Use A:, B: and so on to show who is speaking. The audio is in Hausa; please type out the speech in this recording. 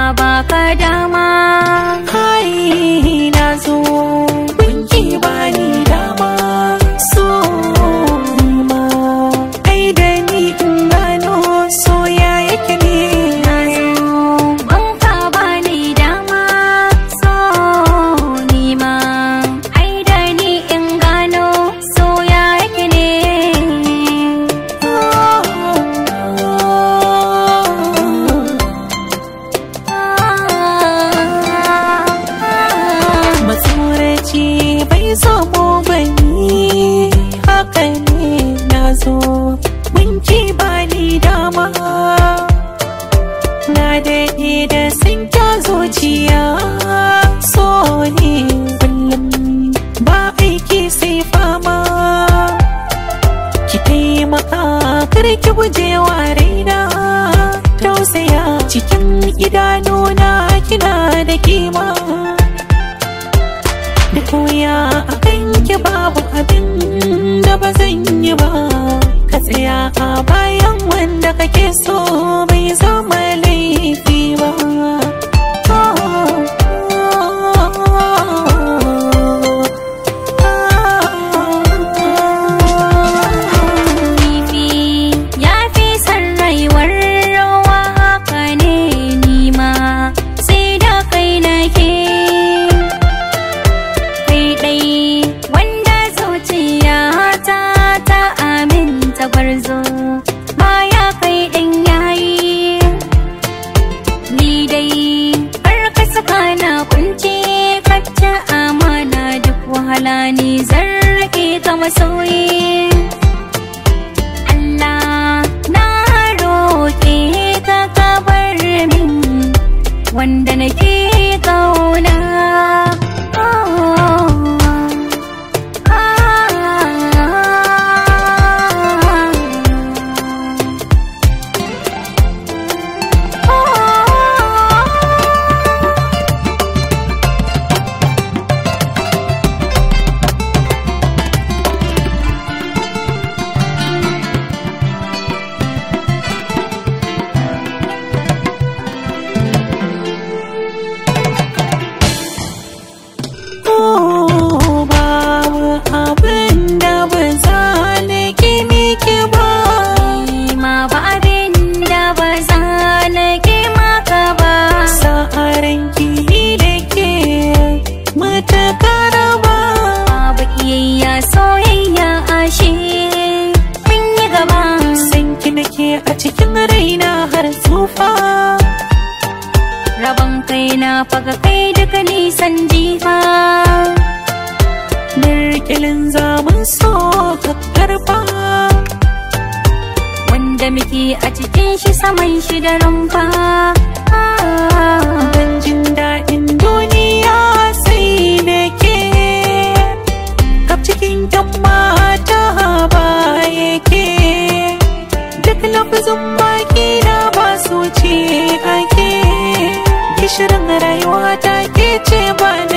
A: baka dama
B: Hai na zo kunki bani dama so ma ai da ni in gano soya yake ne
A: Banka bani dama so nima ai da ni in gano soya yake ne
B: matsoraci bai zamo bani haka ne na zo winki bani dama na daɗe da sun kya zuciya so ne kullum ba aiki sai fama ki taimaka kar ki guje wa raina tausaya cikin idanuna kina da kima da koya a kanki babu abin da ba zan yi ba ka tsaya a bayan wanda kake so bai zama laifi ba
A: Kifi ya fi son rayuwar rawa haka ne nima sai da kai nake kai ɗai wanda zuciya ta ta aminta gwarzo baya kai ɗan yayi ni dai har ka saka na kunce kacce amana duk wahala ni zarrake ka masoyi Allah na roƙe ka ka bar min wanda nake kauna
B: Oh, babu abin da ba za na ki miki ba
A: ma ba abin da ba za na ke maka ba
B: sa'aran ki da ke matakar ba
A: babu iyayya soyayya ashe mun yi gaba
B: san ki nake a cikin raina har tsufa
A: rabon kai na faga kai duka nisan jifa
B: Mirkilin zaman so ka karfa
A: wanda muke a cikin shi saman shi da rumfa
B: Ban jin daɗin duniya sai da ke Kaf cikin yan mata ba yake Duk lafazin baki na ba su ce ake Gishirin rayuwa ta ke ce ba